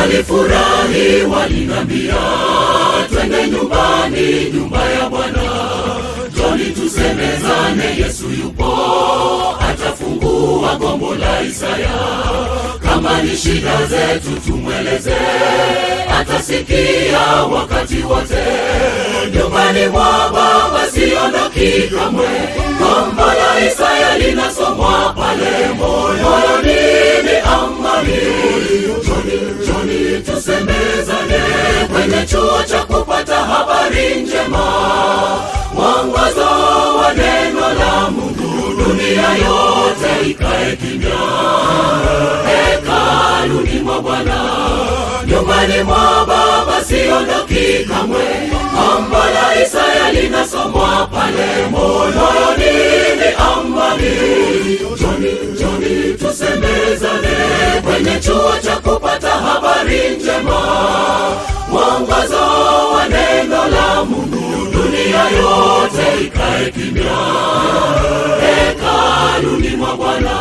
Nalifurahi walinambia, twende nyumbani, nyumba ya Bwana, joni tusemezane, Yesu yupo, atafungua gombo la Isaya. Kama ni shida zetu tumweleze, atasikia wakati wote. Nyumbani mwa Baba siondoki kamwe, gombo la Isaya linasomwa pale moyoni, ni amani. Joni, joni tusemezane kwenye chuo cha kupata habari njema, mwongozo wa neno la Mungu, dunia yote ikae kimya hekaluni mwa Bwana, nyumbani mwa Baba siondoki kamwe. Gombo la Isaya linasomwa pale moyoni, ni amani. Joni, joni tusemezane kwenye chuo cha kupata habari njema, mwongozo wa neno la Mungu, dunia yote ikae kimya hekaluni mwa Bwana.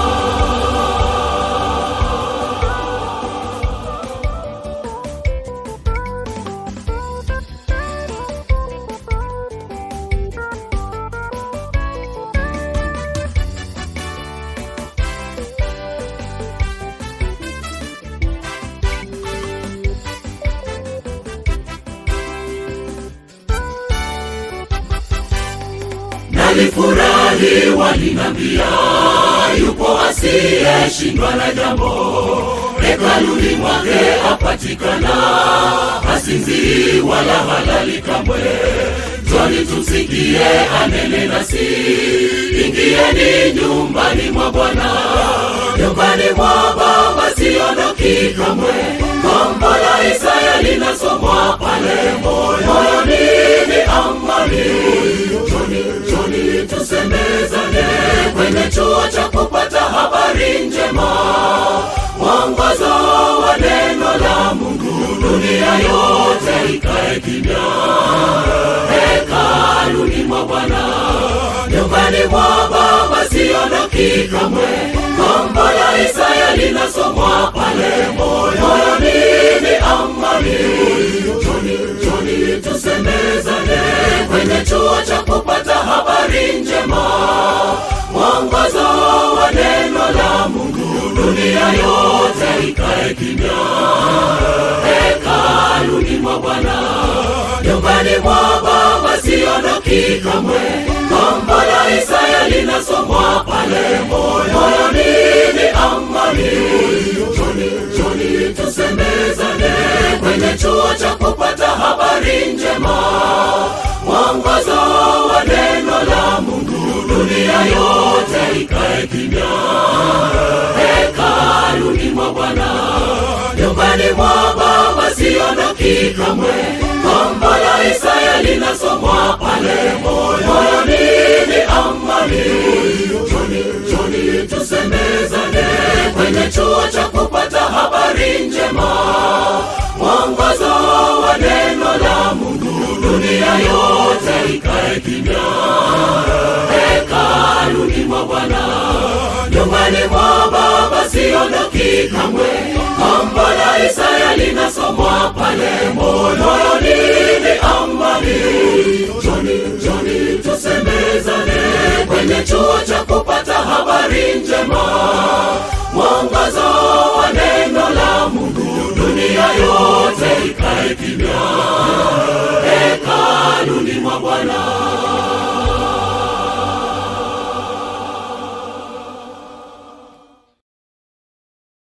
Nalifurahi walinambia, yupo asiyeshindwa na jambo, hekaluni mwake apatikana, hasinzii wala halali kamwe. Njoni tumsikie anene nasi, ingieni nyumbani mwa Bwana, nyumbani mwa Baba siondoki kamwe. Gombo la Isaya linasomwa pale moyoni, ni amani. Joni, joni tusemezane kwenye chuo cha kupata habari njema, mwongozo wa neno la Mungu, dunia yote ikae kimya hekaluni mwa Bwana, nyumbani mwa Baba siondoki kamwe. Gombo la Isaya linasomwa pale moyoni, ni amani. Joni, joni tusemezane kwenye chuo cha kupata habari njema, mwongozo wa neno la Mungu, dunia yote ikae kimya hekaluni mwa Bwana, nyumbani mwa Baba siondoki kamwe. Gombo la Isaya linasomwa pale moyoni, ni amani. Joni, joni tusemezane kwenye chuo cha kupata habari njema, mwongozo wa neno la Mungu, dunia yote ikae kimya hekaluni mwa Bwana, nyumbani mwa Baba siondoki kamwe. Gombo la Isaya linasomwa pale moyoni, ni amani. Joni, joni tusemezane kwenye chuo cha kupata habari njema, mwongozo wa neno la Mungu, dunia yote ikae kimya hekaluni mwa Bwana, nyumbani mwa Baba siondoki kamwe. Gombo la Isaya linasomwa pale moyoni, ni amani. Joni, joni tusemezane kwenye chuo cha kupata habari njema, mwongozo wa neno la Mungu, dunia yote ikae kimya hekaluni mwa Bwana.